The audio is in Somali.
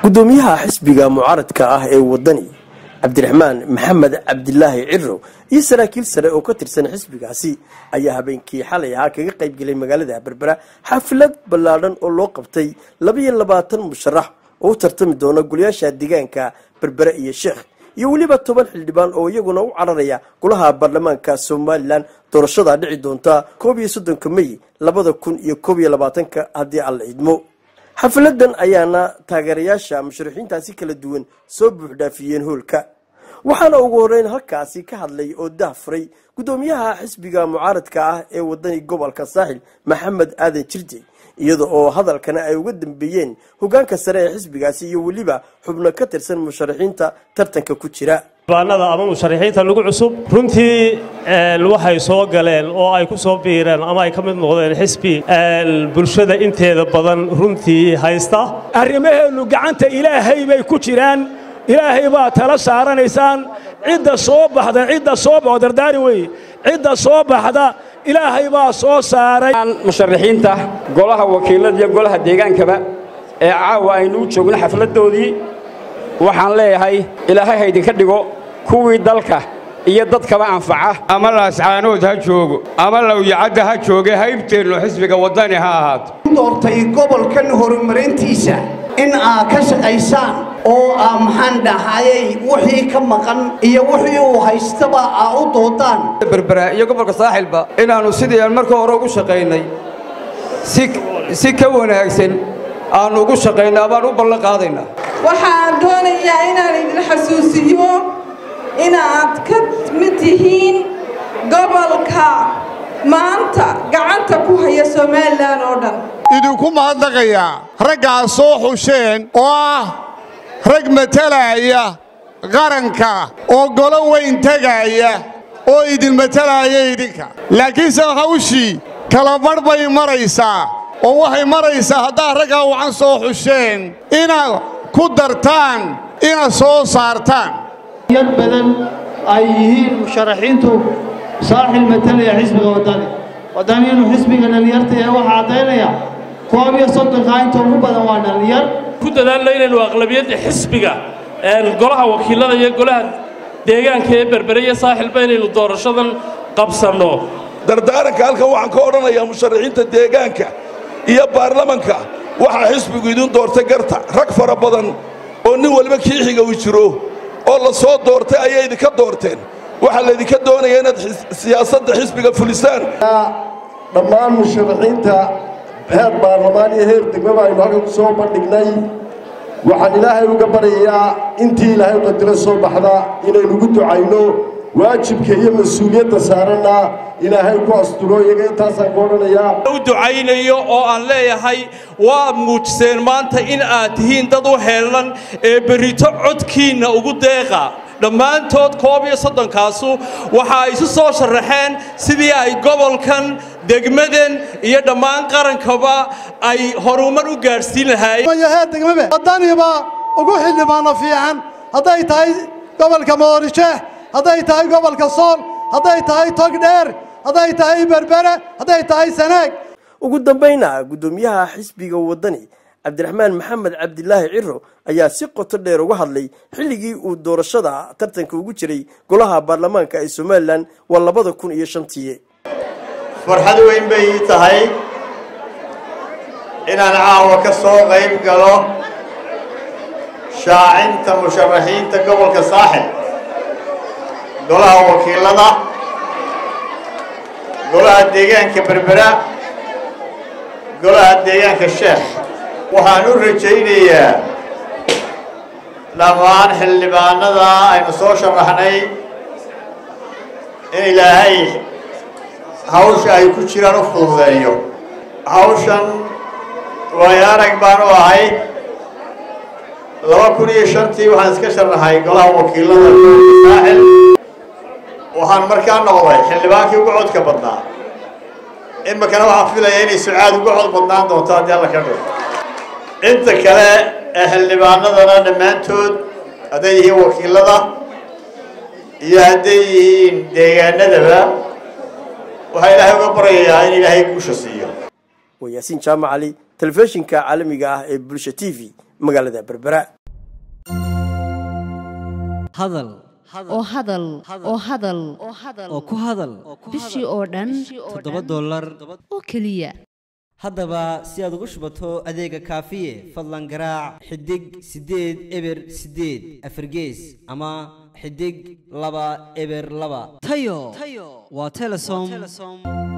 gudoomiyaha xisbiga mucaaradka ah ee wadani cabdiraxmaan maxamed cabdilaahi ciro iyo saraakiil sare oo ka tirsan xisbigaasi ayaa habeenkii xalay ahaa kaga qaybgelay magaalada berbera xaflad ballaadhan oo loo qabtay labaiyo labaatan musharax oo u tartami doona golayaasha deegaanka berbere iyo sheekh iyo weliba toban xildhibaan oo iyaguna u cararaya golaha baarlamaanka somalilan doorashadaa dhici doonta koob iyo soddonka mey labada kun iyo koob iyo labaatanka haddii alla idmo xafiladan ayaana taageerayaasha musharaxiintaasi kala duwan soo buuxdhaafiyeen hoolka waxaana ugu horeyn halkaasi ka hadlay oo dahfuray gudoomiyaha xisbiga mucaaradka ah ee wadani gobolka saaxil maxamed aadan jirde iyada oo hadalkana ay uga dambeeyeen hogaanka sare ee xisbigaasi iyo weliba xubno ka tirsan musharaxiinta tartanka ku jira baanada ama musharaxiinta lagu cusub runtii waxay soo galeen oo ay ku soo biireen ama ay ka mid noqdeen xisbi bulshada inteeda badan runtii haysta arrimaheennu gacanta ilaahay bay ku jiraan ilaahay baa tala saaranaysaan cidda soo baxda cidda soo baxo dardaari weeye cidda soo baxda ilaahay baa soo saaray musharaxiinta golaha wakiilada iyo golaha deegaankaba ee caawa aynu u joogno xafladdoodii waxaan leeyahay ilaahay haydinka dhigo kuwii dalka iyo dadkaba anfaca ama laascaanood ha joogo ama lawyacadda ha jooge haybteennu xisbiga waddani ha ahaato doortay gobolkan horumarintiisa in aad ka shaqaysaan oo aa maxaan dhahayay wixii ka maqan iyo wixii uu haystaba aa u doodaan berbera iyo gobolka saaxilba inaannu sidii aan marka hore ugu shaqaynay si ka wanaagsan aannu ugu shaqaynaa baan u ballan qaadaynaa waxaan doonayaa inaan idin xasuusiyo inaad ka mid tihiin gobolka maanta gacanta ku haya somalilan oo dhan idinku mahadnaqayaa raggaas soo xusheen oo ah rag matalaya qaranka oo golo weyn tegaaya oo idin matalaaya idinka laakiinse hawshii kalabadh bay maraysaa oo waxay maraysaa haddaad raggaa wacan soo xusheen inaad ku dartaan inaad soo saartaan yad badan ay yihiin musharaxiintu saaxil matalaya xisbiga waddani waddani inuu xisbiga dhallinyarta yahay waxaa caddaynaya koob iyo soddonka inta ugu badan waa dhallinyar ku dadaalno inaynu aqlabiyadda xisbiga golaha wakiilada iyo golaha deegaanka ee berbere iyo saaxilba inaynu doorashadan qabsanno dardaaranka halkan waxaan ka odhanayaa musharaxiinta deegaanka iyo baarlamanka waxaa xisbigu idin doortay garta rag fara badan oo nin waliba kiixiga uu jiro oo la soo doortay ayay idinka doorteen waxaa laydinka doonaya inaad siyaasadda xisbiga fulisaan dhammaan musharaxiinta heer baarlamaan iyo heer degmaba aynu halkan ku soo bandhignay waxaan ilaahay uga baryayaa intii ilaahay qadiro soo baxda inaynugu ducayno waajibka iyo mas-uuliyadda saaranna ilaahay ku asturo iyaga intaasaan ku odhanayaa u ducaynayo oo aan leeyahay waa muujiseen maanta in aad tihiin dad u heellan ee berrito codkiinna ugu deeqa dhammaantood koob iyo soddonkaasu waxa ay isu soo sharaxeen sidii ay gobolkan degmadan iyo dhammaan qarankaba ay horumar u gaadhsiin lahaayeen degmabe waddaniba ugu xildhibaano fiican hadday tahay gobolka moorisheeh hadday tahay gobolka sool hadday tahay togdheer hadday tahay berbere hadday tahay sanaag ugu dambayna guddoomiyaha xisbiga waddani cabdiraxmaan maxamed cabdilaahi ciro ayaa si qoto dheer uga hadlay xilligii uu doorashada tartanka ugu jiray golaha baarlamaanka ee somalilan waa labada kun iyo shantii farxad weyn bay ii tahay inaan caawa ka soo qayb galo shaacinta musharaxiinta gobolka saaxil golaha wakiilada golaha deegaanka berbera golaha deegaanka sheekh waxaan u rajaynayaa dhammaan xildhibaanada aynu soo sharaxnay in ilaahay hawsha ay ku jiraan u fududeeyo hawshan waayo arag baan u ahay laba kun iyo shantii waxaan iska sharaxay golaha wakiilada saaxil waxaan markaa noqday xildhibaankii ugu codka badnaa iminkana waxaan filaya inay sucaad ugu cod badnaan doonto haddii alla ka dhigo inta kale ee xildhibaanadana dhammaantood hadday yihiin wakiilada iyo hadday yihiin deegaanadaba waxaa ilaahay uga baryayaa in ilaahay guusha siiyo waa yaasiin jaamac cali telefishinka caalamiga ah ee bulsha t v magaalada berbera hadal oo hadal oo hadal oo ku hadal bishii oo dhan toddoba dollar oo keliya haddaba si aad ugu shubato adeega kaafiye fadlan garaac xidig siddeed eber siddeed afargees ama xidig laba eber laba tayo waa telesom